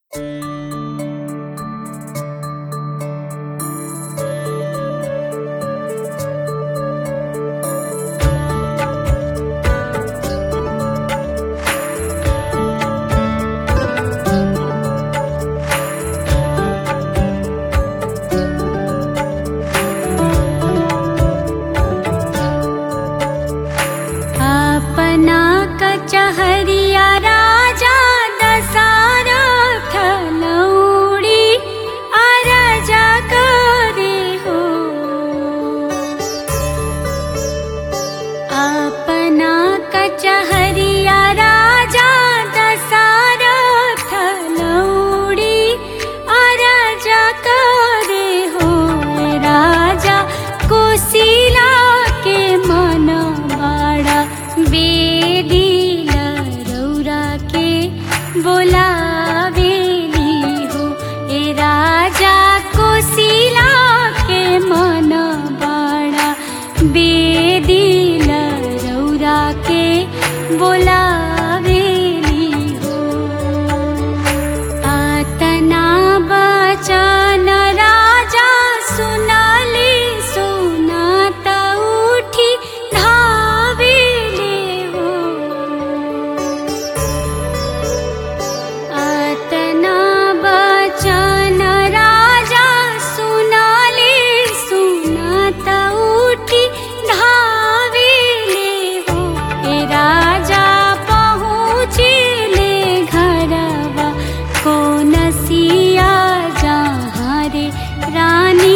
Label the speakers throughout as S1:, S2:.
S1: रसिया जहाँ रे रानी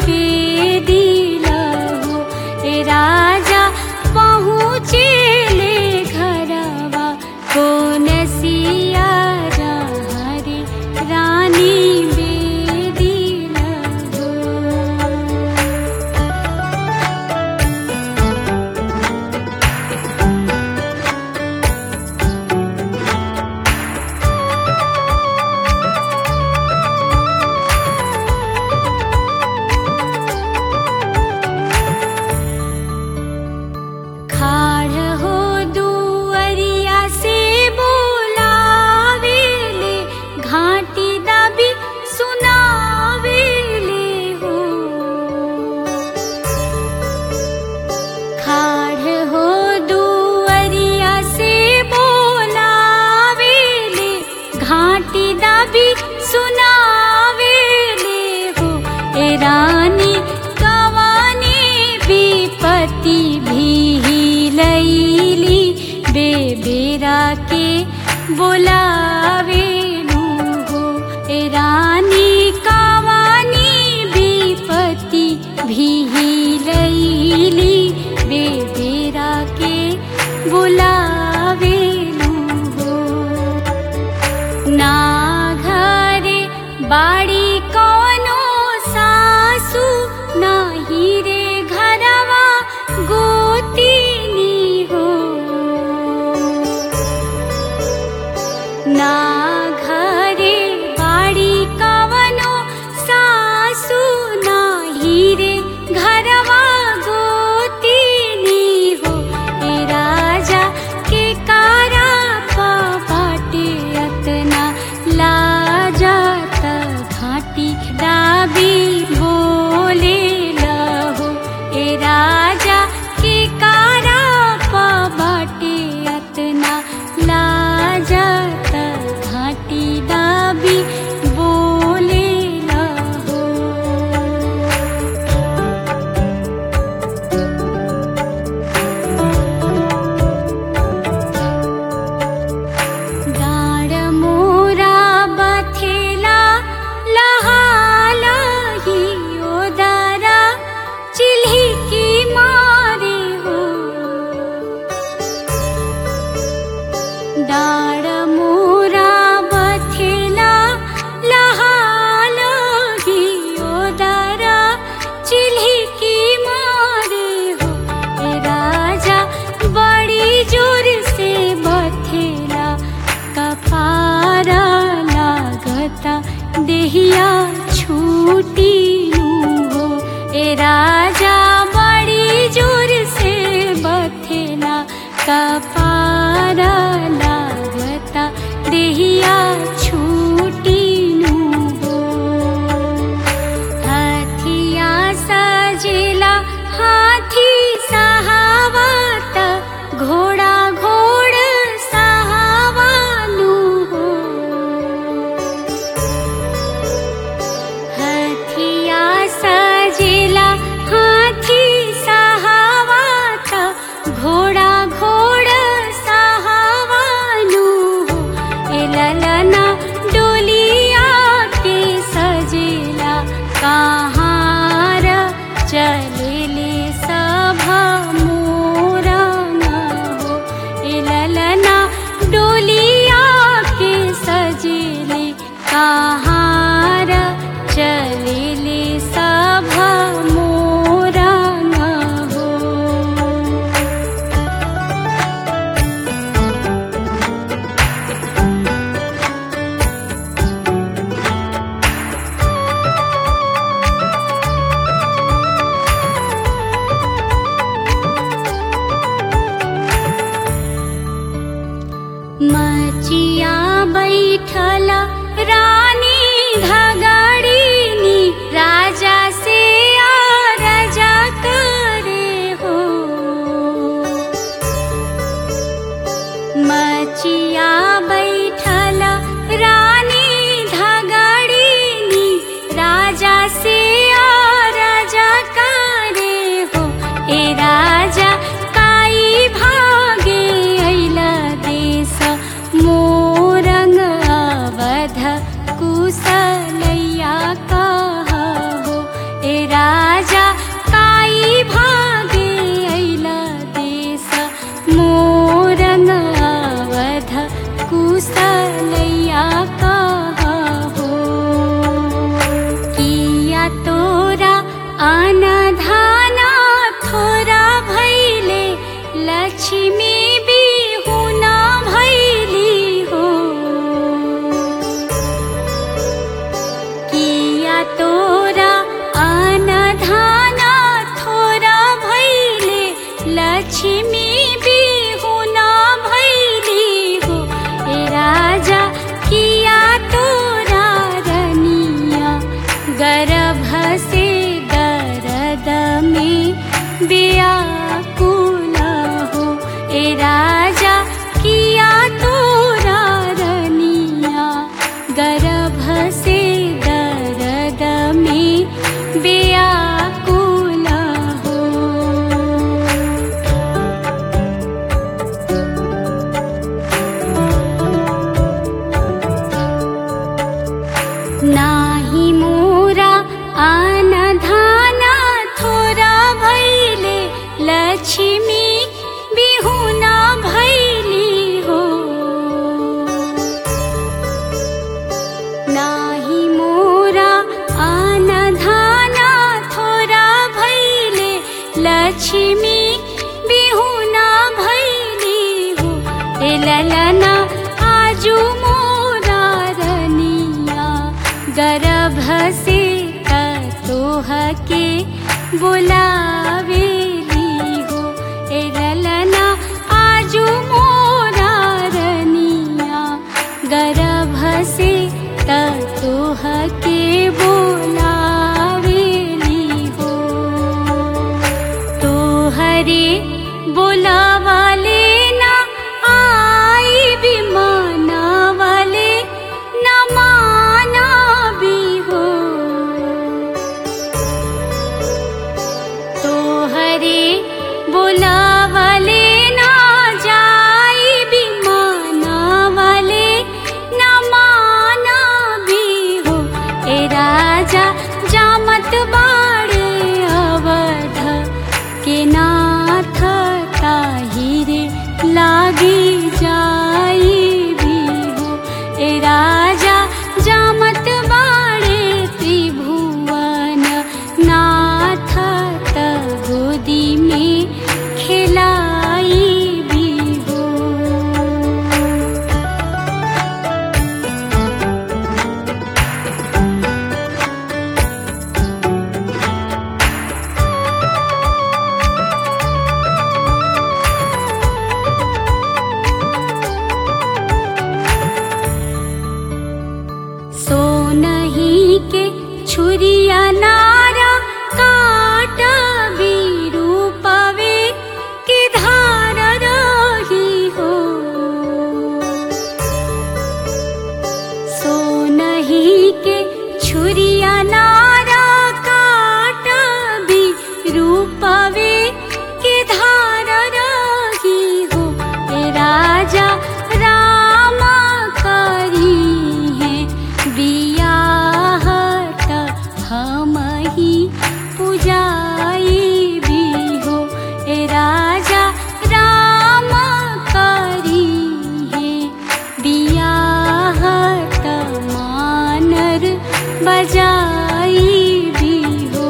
S1: बेदिल हो ए राजा पहुँचे ले घरवा को नसिया जहाँ रे रानी बेदिल हो खाड़ हो दुअरिया से बोलावेले घाटी दबी सुनावेले हो खाड़ हो दुअरिया से बोलावेले घाटी दबी सुनावेले हो ए रानी कवानी विपत्ति भी लैली बेबेरा के बोलावेलू हो ए रानी कवानी विपत्ति भी लैली बेबेरा के बोलावेलू हो ना घरे बाड़ी कौनो सासू नाही रे घरवा गोतिनी हो ना घरे बाड़ी कवनो सासू नाही रे घरवा गोतिनी हो ए राजा के कारा पाटे अतना लाजात घाटी दाबी बोले लहो ए राजा के कारा बाटे अतना लाजात घाटी दाबी बोले लहो डाँड मोरा बथेला लहालही ओदारा चिल्हिकी मारे हो डाँड मोरा बथेला लहालही ओदारा चिल्हिकी मारे हो ए राजा बड़ी जोर से बथेला कपारा लागता देहिया छूटी हो ए राजा बड़ी जोर से बथेला कपारा लागता देहिया छूटी बैठला रानी धगड़ीनी राजा से आ राजा करे हो मचिया बैठला रानी धगड़ीनी राजा से आ राजा करे हो ए राजा काई भागे अइला देश मोरंग अवध कुशलैया कहा हो ए राजा काई भागे अइला देश मोरंग अवध कुशलैया कहा हो किया तोरा अनधाना थोरा भैले लक्ष्मी बिहुना भैली हो किया तोरा अनधाना थोरा भैले लक्ष्मी बिहुना भैली हो ए राजा किया तोरा रनिया गर्भ से दर्द में व्याकुल हो ए राजा किया तोरा रनिया गर्भ से दर्द में व्याकुल हो नाही मोरा अनधाना थोरा भैले लक्ष्मी बिहुना भैली हो नाही मोरा अनधाना थोरा भैले लक्ष्मी बिहुना भैली हो ए ललना आजू मोरा रनिया गर्भ से तोह के बुलावेली हो ए ललना आजू मोरा रनिया गर्भ से तोह के बोलावेली हो तोहरे बोलावाले ना आई भी माना वाले न माना भी हो तोहरे बोलावाले ना जाई भी माना वाले न माना भी हो ए राजा जामत बाड़े अवध के नाथ ताहिरे लागी जाई भी हो ए राजा जामत बाड़े त्रिभुवन नाथ त गोदी में खिलाई भी हो सोनही के छुरिया नारा काट विरूपवे के धार रही हो सोनही के छुरिया नारा काट विरूपवे के धार रही हो ए राजा राम करी है बियाह त हम ही पुजाई भी हो ए राजा राम करी है बियाह त मानर बजाई भी हो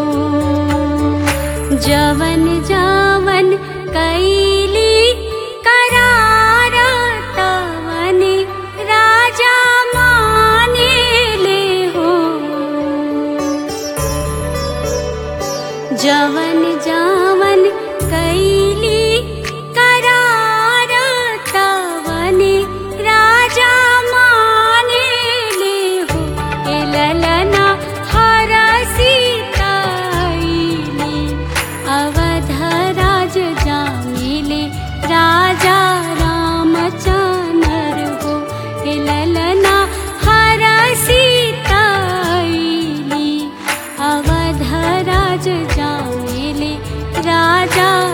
S1: जवन जवन कैली करार तवन राजा माने ले हो जवन जवन कैली करार तवन राजा माने राज जानेले राजा